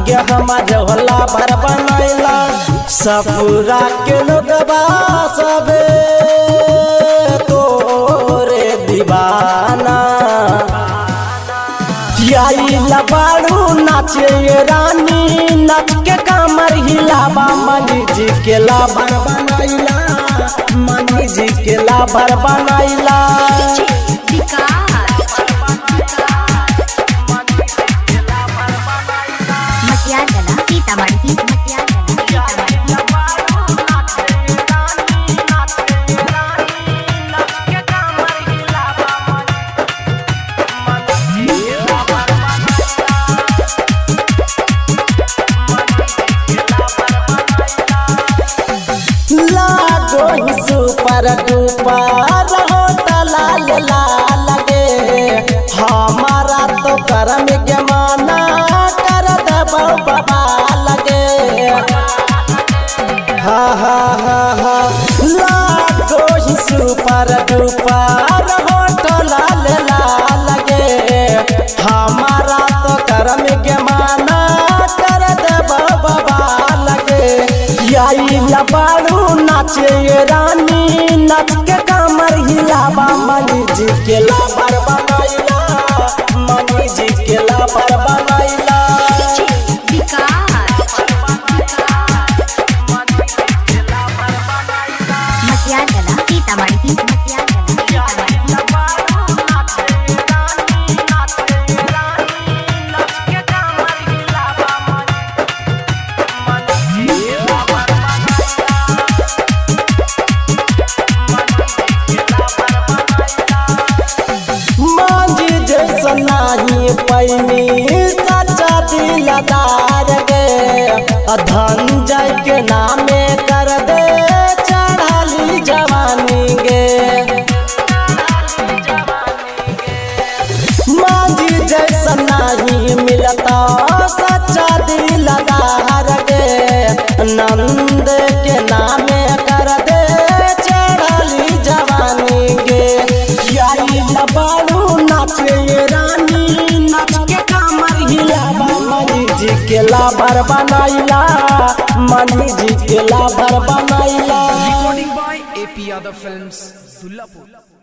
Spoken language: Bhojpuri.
के हमारे होला भर बनैला सपुरा के लोगबा सबे तोरे दीवाना आइला बाड़ू नाचे ये रानी नाच के कमर हिलावा मनी जी के लाभर बनाइला मनी जी के लाभर बनाइला मटियागला सीतामढ़ी मटियागला सीतामढ़ी लागो ही सुपर डुपर होटल लाल गे हमारा तो करम के माना कर दबो बाबा लगे हा हा हा हा लागो ही सुपर डुपर होटल लाल गे हमारा तो करम के माना कर दबो बाबा लगे आइला बाड़ू नाचे ये रानी नाच के कमर हिलावा मनी जी के लाबर बनाइला मनी जी के लाबर बनाइला मटियागला सीतामढ़ी मटियागला सीतामढ़ी मांझी जैसा नाही पैनी सच्चा दिलदार गे धन जय के नामे कर दे चढ़ाली जवानी गे मांझी जैसा नहीं मिलता सच्चा दिलदार गे नंद के नामे कर दे चढ़ाली जवानी गे यारी लबाड़ू नाचे ये रानी नाच के कमर हिलावा मनी जी के लाभर बनाइला मनी जी के लाभर बनाइला Recording by AP Yadav Films, Dullapur.